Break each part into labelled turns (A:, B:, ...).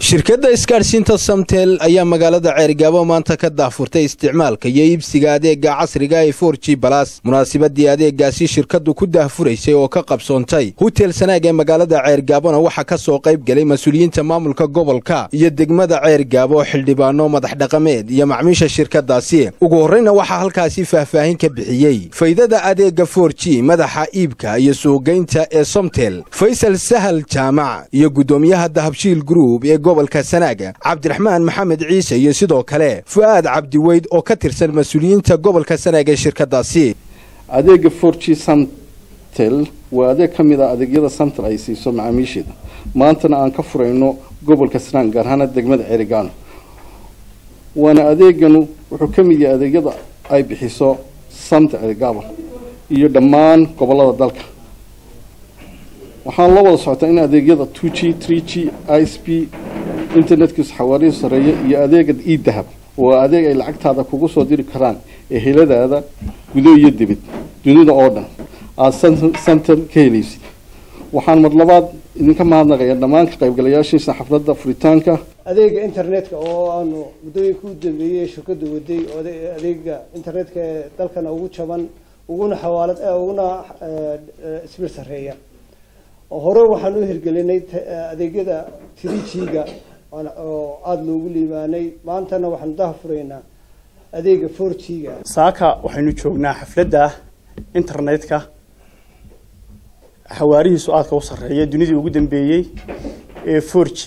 A: shirkadda isgaadhsiinta samtel ayaa magaalada ceerigaabo maanta ka daafurtay isticmaalka iyo iibsiga adeega casriga ee for g balas munaasabadii adeegaasi shirkaddu ku daahfuraysay oo ka qabsoontay hutel sanaag ee magaalada ceergaabona waxaa ka soo qayb gelay mas-uuliyiinta maamulka gobolka iyo degmada ceergaabo xildhibaano madax dhaqameed iyo macmiisha shirkadaasi ugu horreyna waxaa halkaasi faahfaahin ka bixiyey faydada adeega for g madaxa iibka iyo suuqgeynta ee somtel faysal sahal jaamac iyo guddoomiyaha dahabshiil gruub ee gobolka sanaaga cabdiraxmaan maxamed ciise iyo sidoo kale fu'aad cabdiweyd oo ka tirsan mas-uuliyiinta gobolka sanaag ee shirkadaasi
B: adeega for g samtel waa adeeg ka mid ah adeegyada samtel ay siiso macaamiisheeda maantana aan ka furayno gobolka sanaag gaar ahaana degmada ceerigaano waana adeeganu wuxuu ka mid yahay adeegyada ay bixiso samtel ceerigaabo iyo dhammaan gobolada dalka waxaan la wada socotaa in adeegyada two g three g i s p internetkiisu xawaarihi sareeya iyo adeega e dahab waa adeeg ay lacagtaada kugu soo diri karaan eheladaada gudo iyo dibid dunida oo dhan aada samtel ka helaysid waxaan mar labaad idinka mahadnaqaya dhammaan ka qaybgalayaashiisa xafladda furitaanka
C: adeega internetka oo aanu muddooyinka u dambeeyey shirkadu waday adeega internetka ee dalkana ugu jaban uguna xawaalad uguna ismir sareeya hore waxaan u hirgelinay adeegyada three g-ga oo aada loogu liibaanay maantana waxaanu dahafuraynaa adeega four g-ga
D: saaka waxaynu joognaa xafladda internetka xawaarihiisu aadka u sarreeya dunidii ugu dambeeyey ee four g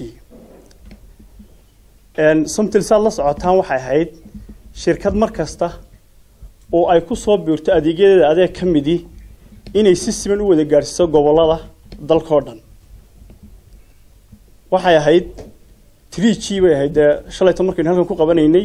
D: somtil saad la socotaan waxay ahayd shirkad mar kasta oo ay ku soo biirto adeegyadeeda adeeg ka midii inay si siman u wada gaadhsiiso gobollada dalkao dhan waxay ahayd tree g bay ahayd dee shalayto markaynu halkan ku qabanaynay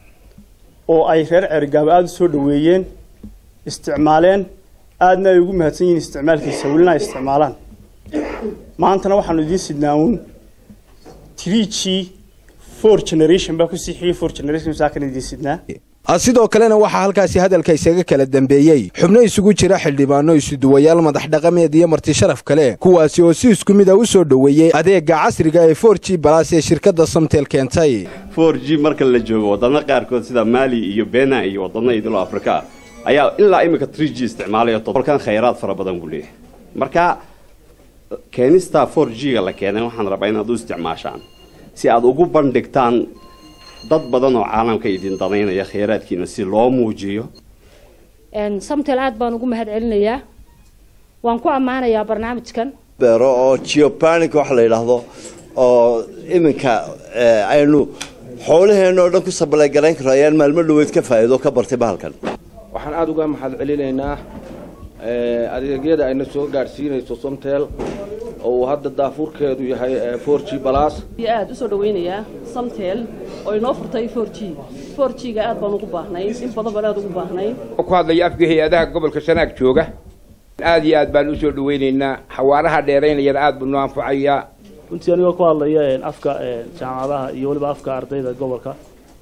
D: oo ay reer ceerigaabo aada u soo dhaweeyeen isticmaaleen aadna ay ugu mahadsan yihiin isticmaalkiisa welina ay isticmaalaan maantana waxaanu idiin sidnaa uun tree g four generation baa ku siixiyey four generation saakan idiin sidnaa
A: sidoo kalena waxaa halkaasi hadalka isaga kala dambeeyey xubno isugu jira xildhibaano isuduwayaal madax dhaqameed iyo marti sharaf kale kuwaasi oo si isku mid a u soo dhoweeyey adeega casriga ee for g balas ee shirkadda samtel keentay
E: for g marka la joogo waddano qaarkood sida maali iyo bena iyo waddano idilo afrika ayaa ilaa iminka tree g isticmaalaya tolkan khayraad fara badan buu leeyahay marka keenista for g-ga la keenay waxaan rabaa inaad u isticmaashaan si aad ugu bandhigtaan dad badan oo caalamka idin danaynaya khayraadkiina si loo muujiyo
F: samtel aad baan ugu mahad celinayaa waan ku ammaanayaa barnaamijkan
G: beero oo geopanic wax la yidhaahdo oo iminka aynu xoolaheenna oo dhan ku sabalagarayn karo ayaan maalmo dhaweyd ka faa'iido ka bartay bahalkan
H: waxaan aada uga mahad celinaynaa adeegyada ayna soo gaadhsiinayso somtel oo uu hadda daafuurkeedu yahay for g balas
I: aada usoo dhaweynayaa samtel oo inoo furtay for g for g-ga aad baan ugu baahnay in badan baan aada ugu baahnay
J: ku hadlaya afka hay-adaha gobolka sanaag jooga aada iyo aad baan usoo dhaweynaynaa xawaaraha dheeraynayana aada buu noo anfacayaa
K: runtii anigoo ku hadlaya afka jaamacadaha iyo weliba afka ardayda gobolka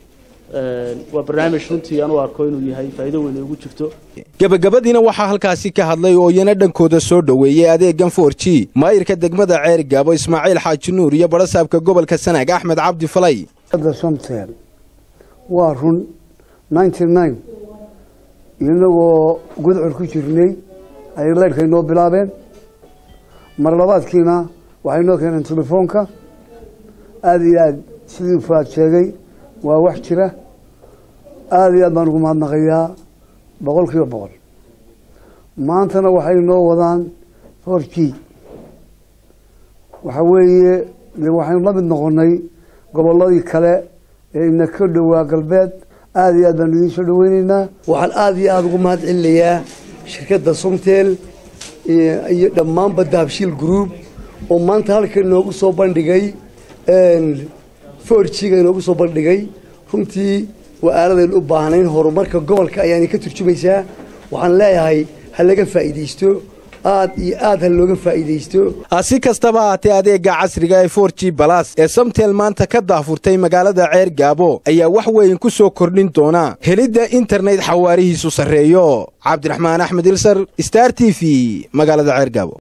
K: waa barnaamij runtii aan u arko inuu yahay faa'iido weyn ay ugu jirto
A: gebagabadiina waxaa halkaasi ka hadlay oo iyana dhankooda soo dhoweeyey adeegan for g maayirka degmada ceerigaabo ismaaciil xaaji nuur iyo barasaabka gobolka sanaag axmed cabdi falay
L: somtel waa run ninety nine inagoo gudcur ku jirnay ayay leyrhka inoo bilaabeen mar labaadkiina waxay noo keeneen telefoonka aada iyo aad sidii fuaad sheegay waa wax jira aada iyo aad baan ugu mahadnaqayaa boqol kiiba boqol maantana waxay noo wadaan for g waxa weeye de waxaynu la mid noqonay gobolladii kale ee ina ka dhowaa galbeed aada iyo aad baanu idiin soo dhaweyneynaa
G: waxaan aada iyo aada ugu mahad celinayaa shirkadda somtel iyo dhammaanba dahabshiil group oo maanta halka inoogu soo bandhigay for g-ga inoogu soo bandhigay runtii waa aaladaynu u baahnayn horumarka gobolka ayaana ka turjumaysaa waxaan leeyahay ha laga faa'iidaysto aad iyo aad ha looga faa'iidaysto
A: si kastaba haatee adeega casriga ee for g balas ee samtel maanta ka daafurtay magaalada ceer gaabo ayaa wax weyn ku soo kordhin doona helidda internet xawaarihiisu sarreeyo cabdiraxmaan axmed ilsar star t v magaalada ceer gaabo